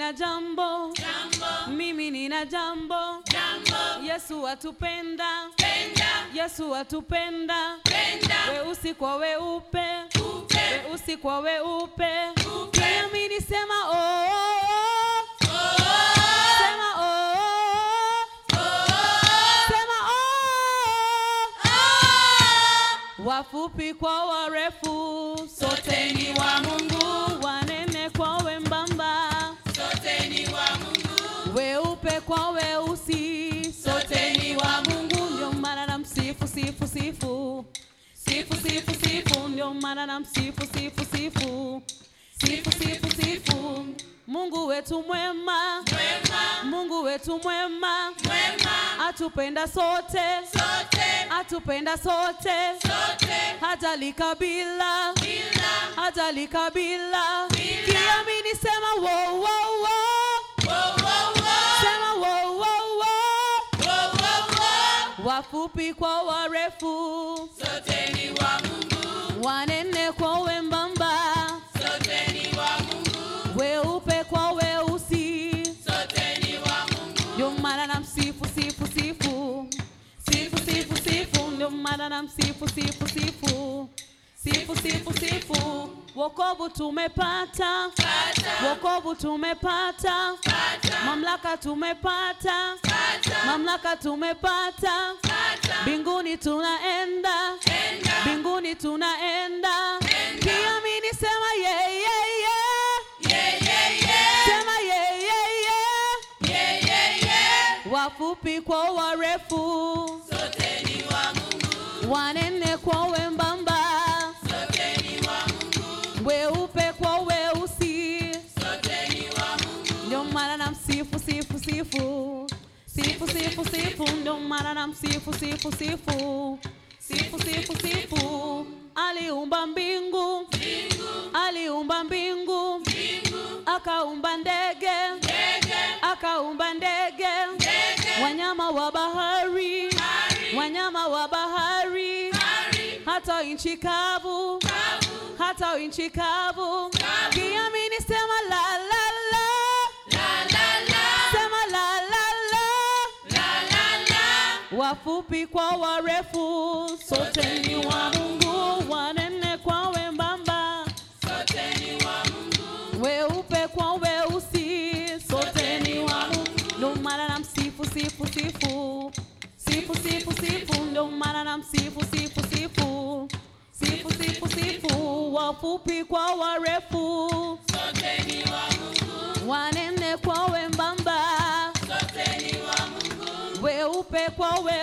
nina jambo, jambo, mimi nina jambo. jambo, Yesu atupenda, penda, Yesu atupenda. penda, Weusi kwa weupe, upe, weusi kwa weupe. upe, Kiamini sema oh, oh, oh. oh, Sema oh, oh, oh. Sema oh, oh. Wafupi kwa warefu, sote ni wa Mungu. Wanene kwa wembamba, sote ni wa Mungu, weupe kwa weusi, sote ni wa Mungu. Ndio maana namsifu sifu sifu sifu sifu sifu, ndio maana namsifu sifu sifu sifu sifu sifu. Mungu wetu mwema, mwema, Mungu wetu mwema, mwema, atupenda sote, sote, atupenda sote, sote, hajali kabila, bila, hajali kabila. Bila. Kiamini sema wo wo wo, wo, wo, wo, sema wo wo wo. wo, wo, wo. Wafupi kwa warefu, Sote ni wa Mungu, wanene kwa wembamba, sote ni wa Mungu, weupe kwa weusi. sote ni wa Mungu, Ndio maana namsifu sifu sifu sifu sifu sifu, ndio maana namsifu sifu sifu sifu sifu sifu. Wokovu tumepata, pata, wokovu tumepata, pata, mamlaka tumepata, pata, mamlaka tumepata. pata, Mbinguni tunaenda, enda, mbinguni tunaenda. Enda. Kiamini sema yeah, yeah, yeah. yeah, yeah, yeah, Sema yeah, yeah, yeah. yeah, yeah, yeah. Wafupi kwa warefu, Sote ni wa Mungu, wanene kwa wembamba, sote ni wa Mungu, weupe kwa weusi. sote ni wa Mungu, Ndio maana namsifu sifu sifu sifu sifu sifu, ndio maana namsifu sifu sifu sifu sifu sifu. Aliumba mbingu, mbingu, aliumba mbingu, mbingu, akaumba ndege, ndege, akaumba ndege, ndege, wanyama wa bahari, hari, wanyama wa bahari, hari, hata nchi kavu, kavu, hata nchi kavu. Kavu. Kiamini sema la la la, la, la, la, sema la la la. la, la, la. Wafupi kwa warefu, sote ni wa Mungu. Wanene kwa wembamba, Sote ni wa Mungu, weupe kwa weusi, sote ni wa Mungu. Ndio maana namsifu sifu sifu sifu sifu sifu, ndio maana namsifu sifu sifu sifu sifu sifu. Wafupi kwa warefu, sote ni wa Mungu, wanene kwa wembamba, sote ni wa Mungu, weupe kwa weusi